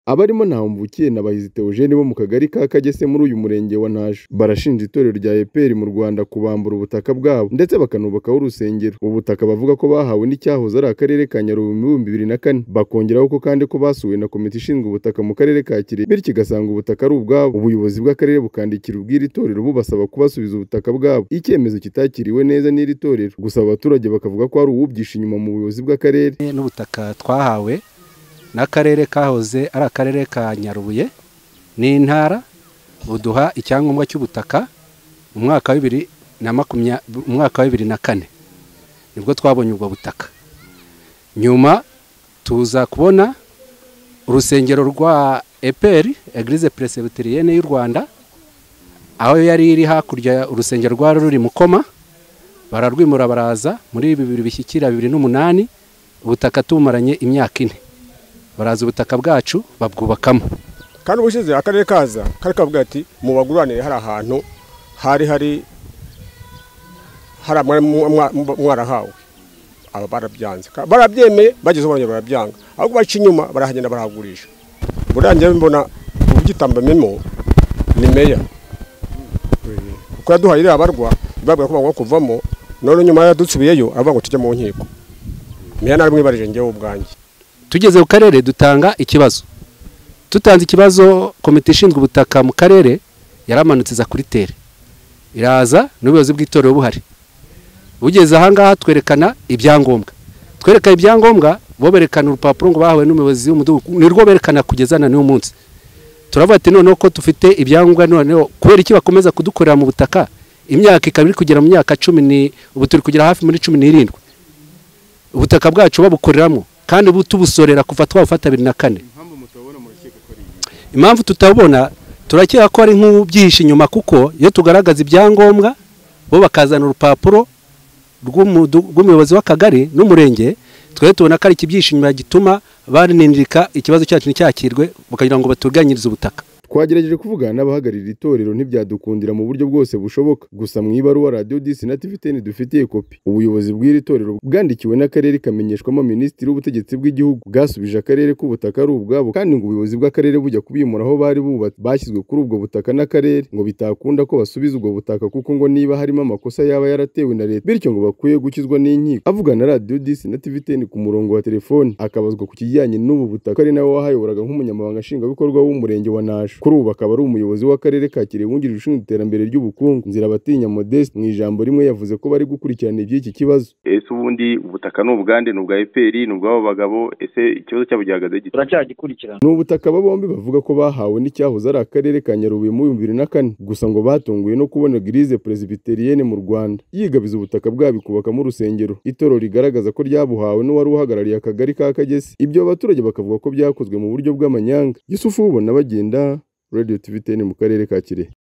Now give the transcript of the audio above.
Abarimo Ntahomvukiye na Bahizi Theogene bo mu Kagari ka Kagese muri uyu Murenge wa Naju barashinja itorero rya EPR mu Rwanda kubambura ubutaka bwabo ndetse bakanubakaho urusengero ubu butaka bavuga ko bahawe n'icyahoze ari Akarere ka Nyarubuye mu bihumbi bibiri na kane bakongeraho ko kandi ko basuwe na komite ishinzwe ubutaka mu Karere ka Kirehe bityo igasanga ubutaka ari ubwabo ubuyobozi bw'akarere bukandikira ubw'iri torero bubasaba kubasubiza ubutaka bwabo icyemezo kitakiriwe neza n'iri torero gusa aba baturage bakavuga ko hari uwubyishe inyuma mu buyobozi bw'akarere n'ubutaka twahawe n'akarere kahoze ari akarere ka nyarubuye n'intara buduha icyangombwa cy'ubutaka mu mwaka wa bibiri na makumya mu mwaka wa bibiri na kane nibwo twabonye ubwo butaka nyuma tuza kubona urusengero rwa eperi eglise presbyterienne y'u rwanda aho yari iri hakurya urusengero rwari ruri mukoma bararwimura baraza muri bibiri bishyikira bibiri n'umunani ubutaka tumaranye imyaka ine baraza ubutaka bwacu babwubakamo kandi ubushize akarere kaza kari kavuga ati mubaguranire hari ahantu hari hari hari mwari mwarahawe aba barabyanze Ka- barabyemeye bageze ubonye barabyanga ahubwo baca inyuma barahagenda barahagurisha burangiye mbona ubugitambamemo ni meya kuko yaduhaye iriya barwa babwira ko bagomba kuvamo none nyuma yadusubiyeyo aravuga ngo tujye mu nkiko meya narimwibarije njyewe ubwanjye tugeze ku karere dutanga ikibazo tutanze ikibazo komite ishinzwe ubutaka mu karere yaramanutse iza kuri tere iraza n'ubuyobozi bw'itorero buhari bugeze ahangaha twerekana ibyangombwa twerekana ibyangombwa bo berekana urupapuro ngo bahawe n'umuyobozi w'umudugudu nirwo berekana kugeza na n'uyu munsi turavuga ati noneho ko dufite ibyangombwa noneho kubera iki bakomeza kudukorera mu butaka imyaka ikaba iri kugera mu myaka cumi ni ubu turi kugera hafi muri cumi n'irindwi ubutaka bwacu babukoreramo kandi ubu tubusorera kuva twabufata bibiri na kane impamvu tutabona turakeka ko ari nk'ubyihishe inyuma kuko iyo tugaragaza ibyangombwa bo bakazana urupapuro rw'umudu- rw'umuyobozi w'akagari n'umurenge twari tubona ko ari ikibyihishe inyuma gituma barindirika ikibazo cyacu nticyakirwe bakagira ngo batuganyirize ubutaka twagerageje kuvugana n'abahagararira itorero ntibyadukundira mu buryo bwose bushoboka gusa mu ibaruwa radiyo disi na tiviteni dufitiye kopi ubuyobozi bw'iri torero bwandikiwe n'akarere kamenyeshwamo minisitiri w'ubutegetsi bw'igihugu bwasubije akarere ko ubutaka ari ubwabo kandi ngo ubuyobozi bw'akarere bujya kubimura aho bari bubatse bashyizwe kuri ubwo butaka n'akarere ngo bitakunda ko basubiza ubwo butaka kuko ngo niba harimo amakosa yaba yaratewe na leta bityo ngo bakwiye gukizwa n'inkiko avugana na radiyo disi na tiviteni ku murongo wa telefoni akabazwa ku kijyanye n'ubu butaka ari nawe wahayoboraga nk'umunyamabanga nshingwabikorwa w'umurenge wa Nasho kuri ubu akaba ari umuyobozi w'akarere ka Kirehe wungirije ushinzwe iterambere ry'ubukungu Nzirabatinya Modeste mu ijambo rimwe yavuze ko bari gukurikirana iby'iki kibazo ese ubundi ubutaka ni ubwande ni ubwa eperi ni ubw'abo bagabo ese ikibazo cyabo gihagaze gite turacyagikurikirana ni ubutaka aba bombi bavuga ko bahawe n'icyahoze ari akarere ka Nyarubuye mu bihumbi bibiri na kane gusa ngo batunguwe no kubona Eglise Presbyterienne mu Rwanda yigabiza ubutaka bwabo ikubakamo urusengero itorero rigaragaza ko ryabuhawe n'uwari uhagarariye akagari ka Kagese ibyo abaturage bakavuga ko byakozwe mu buryo bw'amanyanga Yusufu Bubona bagenda Radio TV 10 mu karere ka Kirehe